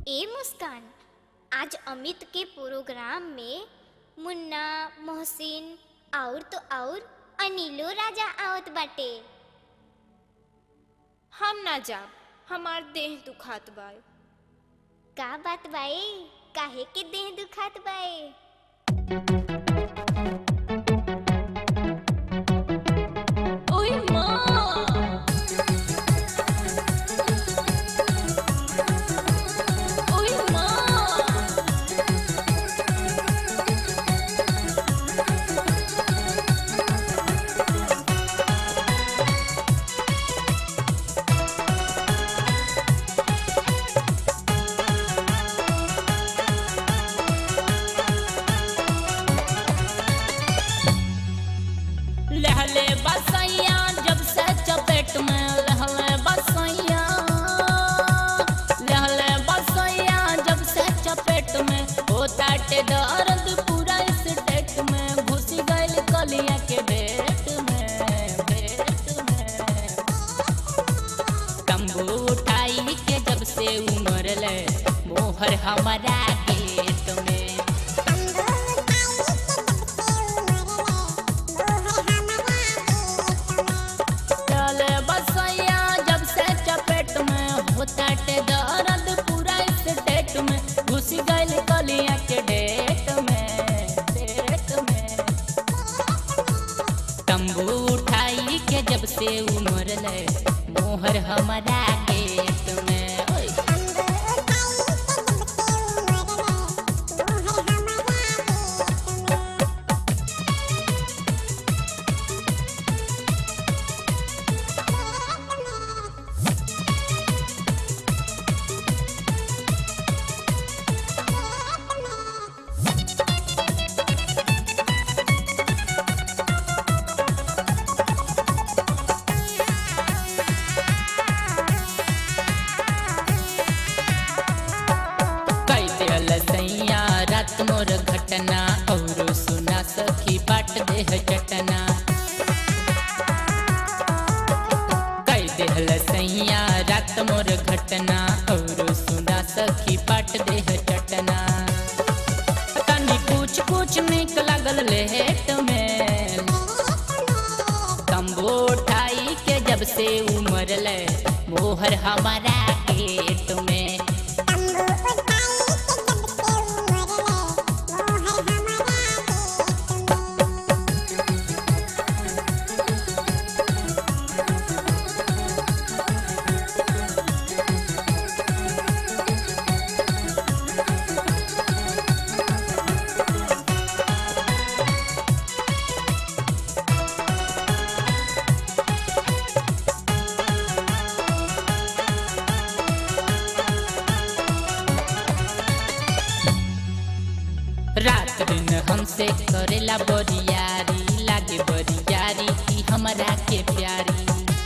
ए मुस्कान आज अमित के प्रोग्राम में मुन्ना मोहसिन और तो और अनिलो राजा आवत बाटे हम ना जाब हमार देह दुखात बा का बात बाए काहे के देह दुखात बाए ओए माँ ओए माँ लहले बसैया जब से चपेट में लहले बसैया लहले बसैया जब से चपेट में होता टे दर्द पूरा स्टेट में घुस गइल कलिया के भेट में भेट में तंबू उठाई के जब से उमर ले मोहर हमारा गेट में चले बसैया जब से चपेट में होता टे दर्द पूरा स्टेट में घुस गइल कलिया के डेट में डेट में तंबू उठाई के जब से उमर ले मोहर हमारा गेट में ओए कई दियल सैया रात मोर घटना और सुना सखी बाट देह चटना कई दियल सैया रात मोर घटना और सुना सखी बाट देह चटना तनी कुछ कुछ निक लागल लेट में तंबू उठाई के जब से उमर ले मोहर हमारा गेट में रात दिन हमसे करेला बरियारी लागे बरियारी की हमरा के प्यारी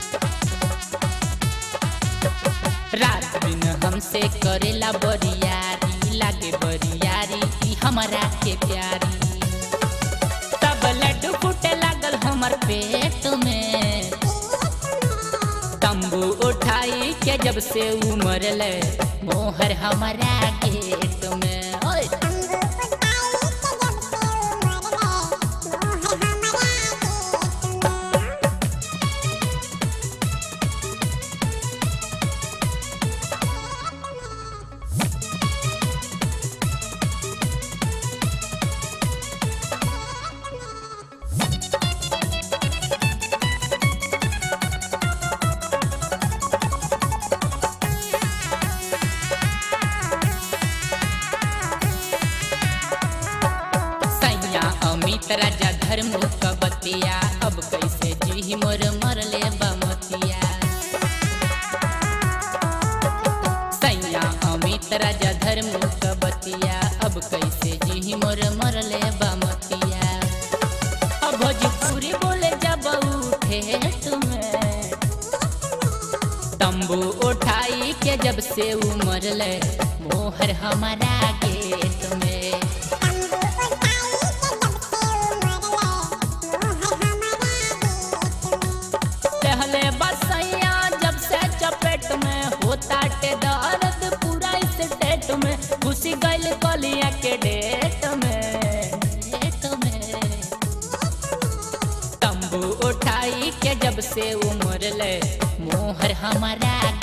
रात दिन हमसे करेला बरियारी लागे बरियारी की हमरा के प्यारी तब लड्डू फूटे लागल हमर पेट में तंबू उठाई के जब से उमर ले मोहर हमारा गेट में ओए सैया अमित राजा धर्म कबतिया अब कैसे जी मोर मरले बमतिया सैया अमित राजा धर्म कबतिया अब कैसे जी मोर मरले बमतिया अब भोजपुरी बोले जब उठे तुम्हें तंबू उठाई के जब से उमर ले मोहर हमारा गेट में पहले बसैया जब से चपेट में होता टे दर्द पूरा स्टेट के जब से उमर ले मोहर हमारा